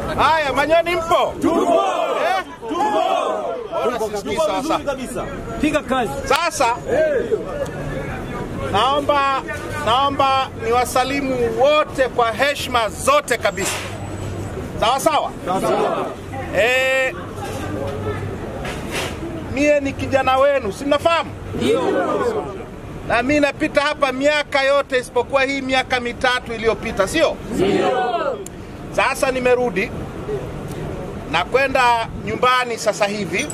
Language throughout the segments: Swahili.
Haya, Manyoni mpo? Tupo. Eh? Tupo. Sisikii sawa sawa. Piga kazi. Sasa naomba naomba niwasalimu wote kwa heshima zote kabisa. Sawa sawa? Eh, mie ni kijana wenu, si mnafahamu? Na mi napita hapa miaka yote isipokuwa hii miaka mitatu iliyopita, sio? Sasa nimerudi na kwenda nyumbani sasa hivi.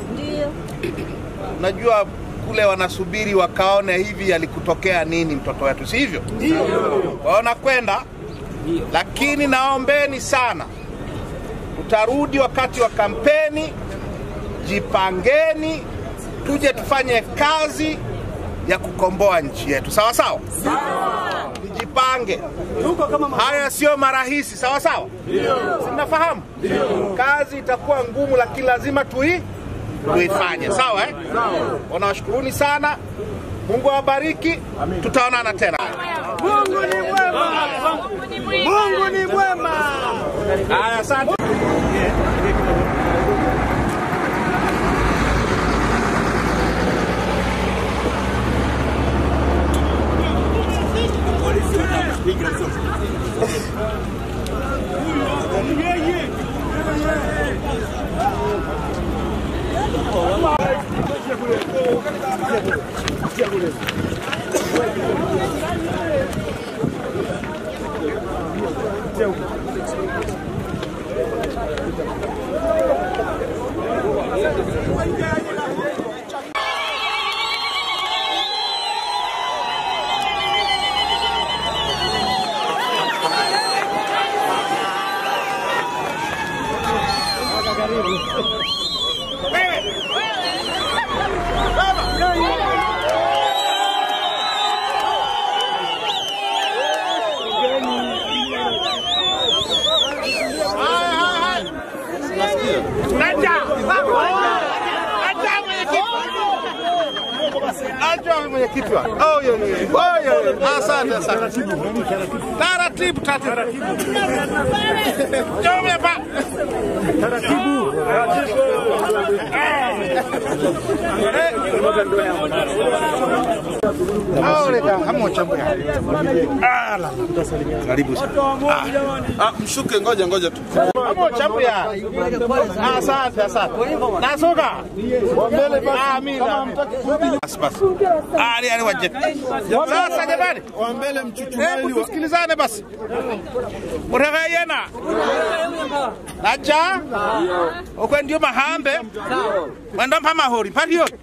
Najua kule wanasubiri wakaone hivi alikutokea nini mtoto wetu, si hivyo? Kwao nakwenda, lakini naombeni sana, tutarudi wakati wa kampeni. Jipangeni, tuje tufanye kazi ya kukomboa nchi yetu, sawa sawa. Tujipange, haya sio marahisi, sawa sawa. Si mnafahamu kazi itakuwa ngumu, lakini lazima tui tuifanye, sawa eh? Wanawashukuruni sana, Mungu awabariki, tutaonana tena. Mungu ni mwema. Mungu ni mwema. Haya, asante. Acha mwenyekiti wa. Oh, yo, yo, yo. Oh, yo, yo. Asante, asante. Taratibu, taratibu. Njoo hapa. Karibu sana. Ah, mshuke, ngoja ngoja tu. Hapo chambuya. Asante, asante. Nasuka. Ah, mimi. Basi basi. Ah, ni ani waje. Sasa jamani. Wa mbele Hebu mchuchumeni wa tusikilizane basi. Mutaka yena. Naja. Okwe ndio mahambe. Mwenda mpa mahori. Pati yo.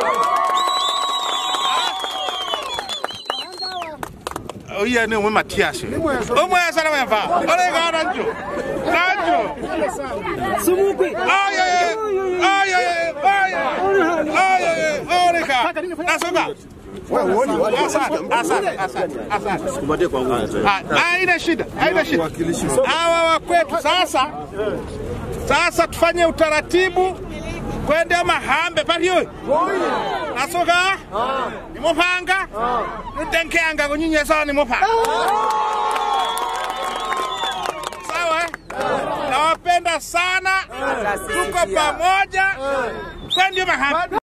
Oya ni umwe Matias. Umwe sana wemva. Ole gana njo. Nanjo. Sumukwi. Ay ay ay. Ay ay ay. Ay ay ay. Ole ka. Nasuka. Asante, asante, asante, asante. kupatie kwa nguvu. Ah, Haina shida, haina shida. Wakilishi. Hawa wa kwetu sasa, sasa tufanye utaratibu kwende mahambe paliyo nasoka nimupanga nudenkeanga kunyinyi sawa nimupanga sawa eh? nawapenda sana tuko pamoja kwende mahambe